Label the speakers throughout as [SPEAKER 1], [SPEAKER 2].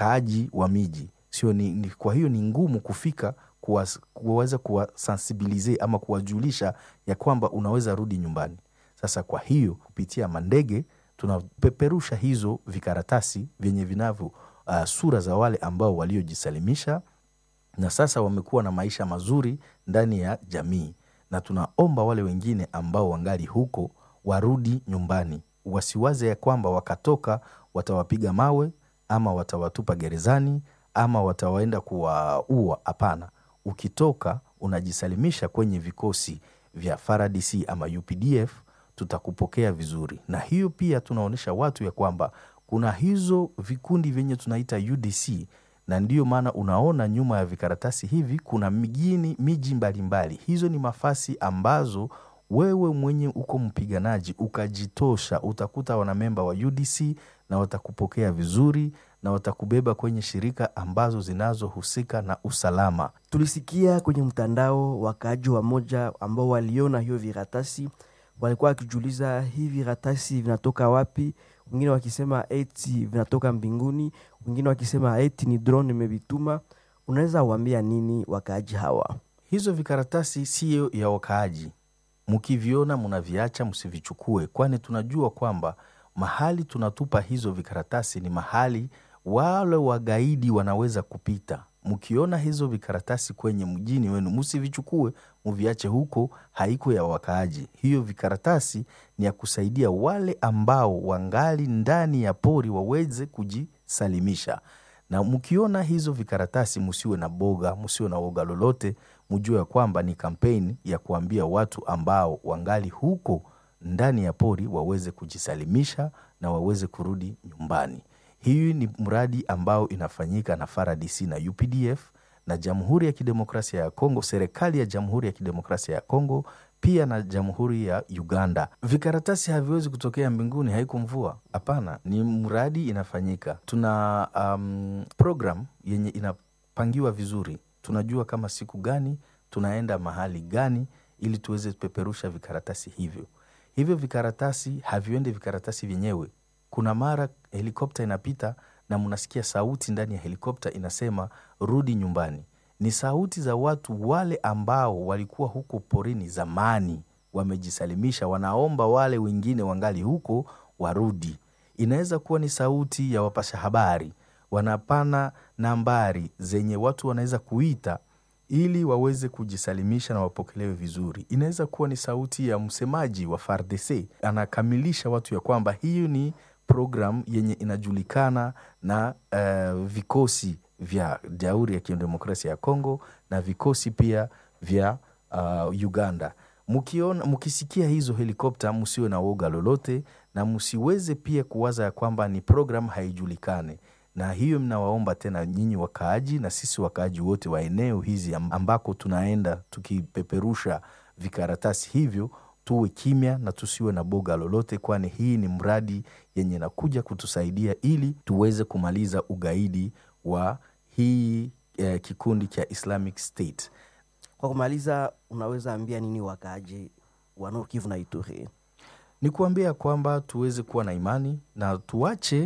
[SPEAKER 1] wakaaji wa miji sio ni, ni, kwa hiyo ni ngumu kufika kuwas- kuweza kuwasensibilize ama kuwajulisha ya kwamba unaweza rudi nyumbani. Sasa kwa hiyo kupitia mandege tunapeperusha hizo vikaratasi vyenye vinavyo uh, sura za wale ambao waliojisalimisha na sasa wamekuwa na maisha mazuri ndani ya jamii, na tunaomba wale wengine ambao wangali huko warudi nyumbani, wasiwaze ya kwamba wakatoka watawapiga mawe ama watawatupa gerezani ama watawaenda kuwaua. Hapana, ukitoka unajisalimisha kwenye vikosi vya FARDC ama UPDF, tutakupokea vizuri. Na hiyo pia tunaonyesha watu ya kwamba kuna hizo vikundi vyenye tunaita UDC na ndiyo maana unaona nyuma ya vikaratasi hivi kuna mijini miji mbalimbali. Hizo ni mafasi ambazo wewe mwenye uko mpiganaji ukajitosha, utakuta wanamemba wa UDC na watakupokea vizuri na watakubeba kwenye shirika ambazo zinazohusika na usalama.
[SPEAKER 2] Tulisikia kwenye mtandao wakaaji wa moja ambao waliona hiyo viratasi walikuwa wakijiuliza hii viratasi vinatoka wapi, wengine wakisema eti vinatoka mbinguni, wengine wakisema eti ni drone imevituma. Unaweza waambia nini wakaaji hawa?
[SPEAKER 1] Hizo vikaratasi siyo ya wakaaji, mkiviona mnaviacha, msivichukue, kwani tunajua kwamba mahali tunatupa hizo vikaratasi ni mahali wale wagaidi wanaweza kupita. Mkiona hizo vikaratasi kwenye mjini wenu, msivichukue, muviache huko, haiko ya wakaaji. Hiyo vikaratasi ni ya kusaidia wale ambao wangali ndani ya pori waweze kujisalimisha na mkiona hizo vikaratasi msiwe na boga, msiwe na woga lolote, mjue ya kwamba ni kampeni ya kuambia watu ambao wangali huko ndani ya pori waweze kujisalimisha na waweze kurudi nyumbani. Hii ni mradi ambao inafanyika na FARDC na UPDF na Jamhuri ya Kidemokrasia ya Kongo, serikali ya Jamhuri ya Kidemokrasia ya Kongo pia na Jamhuri ya Uganda. Vikaratasi haviwezi kutokea mbinguni, haiko mvua. Hapana, ni mradi inafanyika. Tuna um, program yenye inapangiwa vizuri, tunajua kama siku gani tunaenda mahali gani, ili tuweze peperusha vikaratasi hivyo. Hivyo vikaratasi haviendi vikaratasi vyenyewe. Kuna mara helikopta inapita na mnasikia sauti ndani ya helikopta inasema rudi nyumbani ni sauti za watu wale ambao walikuwa huko porini zamani, wamejisalimisha, wanaomba wale wengine wangali huko warudi. Inaweza kuwa ni sauti ya wapasha habari, wanapana nambari zenye watu wanaweza kuita ili waweze kujisalimisha na wapokelewe vizuri. Inaweza kuwa ni sauti ya msemaji wa FARDC anakamilisha watu ya kwamba hiyo ni program yenye inajulikana na uh, vikosi vya Jamhuri ya Kidemokrasia ya Kongo na vikosi pia vya uh, Uganda. Mkiona, mkisikia hizo helikopta msiwe na woga lolote, na msiweze pia kuwaza ya kwamba ni program haijulikane. Na hiyo mnawaomba tena nyinyi wakaaji na sisi wakaaji wote wa eneo hizi ambako tunaenda tukipeperusha vikaratasi hivyo tuwe kimya na tusiwe na boga lolote, kwani hii ni mradi yenye nakuja kutusaidia ili tuweze kumaliza ugaidi wa hii eh, kikundi cha Islamic State.
[SPEAKER 2] Kwa kumaliza, unaweza ambia nini wakaaji wa Nord Kivu na Ituri?
[SPEAKER 1] Ni kuambia kwamba tuweze kuwa na imani na tuache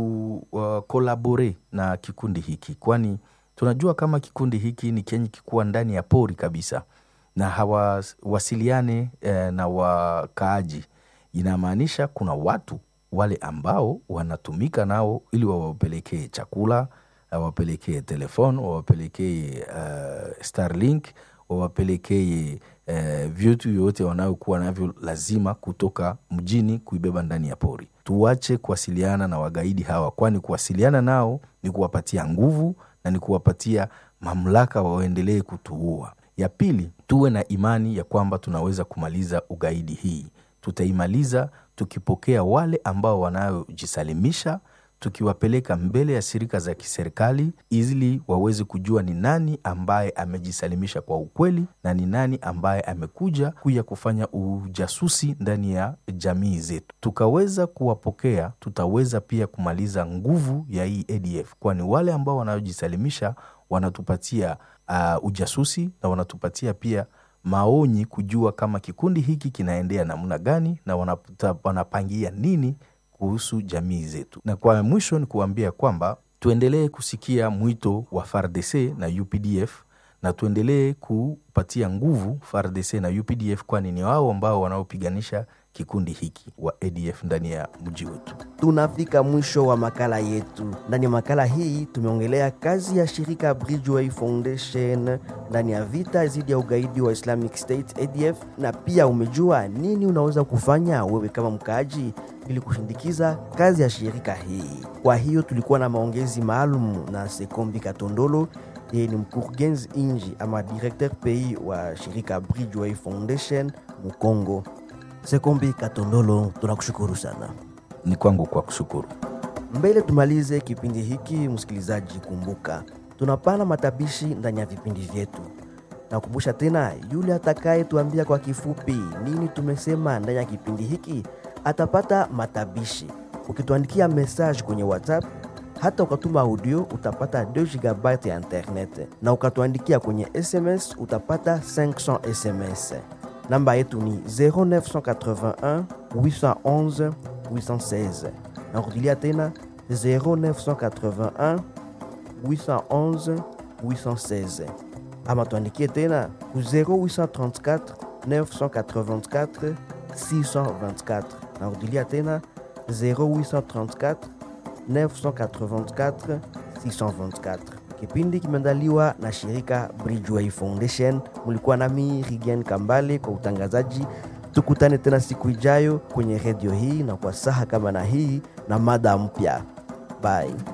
[SPEAKER 1] kukolabore uh, na kikundi hiki, kwani tunajua kama kikundi hiki ni kenye kikuwa ndani ya pori kabisa na hawasiliane eh, na wakaaji. Inamaanisha kuna watu wale ambao wanatumika nao ili wawapelekee chakula, wawapelekee telefone, wawapelekee uh, Starlink, wawapelekee uh, vitu vyote wanayokuwa navyo lazima kutoka mjini kuibeba ndani ya pori. Tuache kuwasiliana na wagaidi hawa, kwani kuwasiliana nao ni kuwapatia nguvu na ni kuwapatia mamlaka waendelee kutuua. Ya pili, tuwe na imani ya kwamba tunaweza kumaliza ugaidi hii. Tutaimaliza tukipokea wale ambao wanayojisalimisha, tukiwapeleka mbele ya shirika za kiserikali ili waweze kujua ni nani ambaye amejisalimisha kwa ukweli na ni nani ambaye amekuja kuja kufanya ujasusi ndani ya jamii zetu. Tukaweza kuwapokea, tutaweza pia kumaliza nguvu ya hii ADF, kwani wale ambao wanayojisalimisha wanatupatia uh, ujasusi na wanatupatia pia maonyi kujua kama kikundi hiki kinaendea namna gani na wanapta, wanapangia nini kuhusu jamii zetu. Na kwa mwisho ni kuambia kwamba tuendelee kusikia mwito wa FARDC na UPDF na tuendelee kupatia nguvu FARDC na UPDF, kwani ni wao ambao wanaopiganisha kikundi hiki wa ADF ndani ya mji wetu.
[SPEAKER 2] Tunafika mwisho wa makala yetu. Ndani ya makala hii tumeongelea kazi ya shirika Bridgeway Foundation ndani ya vita dhidi ya ugaidi wa Islamic State ADF, na pia umejua nini unaweza kufanya wewe kama mkaaji ili kushindikiza kazi ya shirika hii. Kwa hiyo tulikuwa na maongezi maalum na Sekombi Katondolo, yeye ni mkurugenzi inji ama directeur pays wa shirika Bridgeway Foundation Mukongo. Sekombi Katondolo, tunakushukuru sana.
[SPEAKER 1] Ni kwangu kwa kushukuru.
[SPEAKER 2] Mbele tumalize kipindi hiki, msikilizaji, kumbuka tunapana matabishi ndani ya vipindi vyetu. Nakumbusha tena, yule atakaye tuambia kwa kifupi nini tumesema ndani ya kipindi hiki atapata matabishi. Ukituandikia message kwenye WhatsApp hata ukatuma audio utapata 2 GB ya internet, na ukatuandikia kwenye SMS utapata 500 SMS. Namba yetu ni 0981 811 816. Narudilia tena 0981 811 816, ama tuandikie tena ku 0834 984 624. Narudilia tena 0834 984 624. Kipindi kimeandaliwa na shirika Bridgeway Foundation. Mulikuwa nami Rigen Kambale kwa utangazaji. Tukutane tena siku ijayo kwenye redio hii na kwa saha kama na hii na mada mpya. Bye.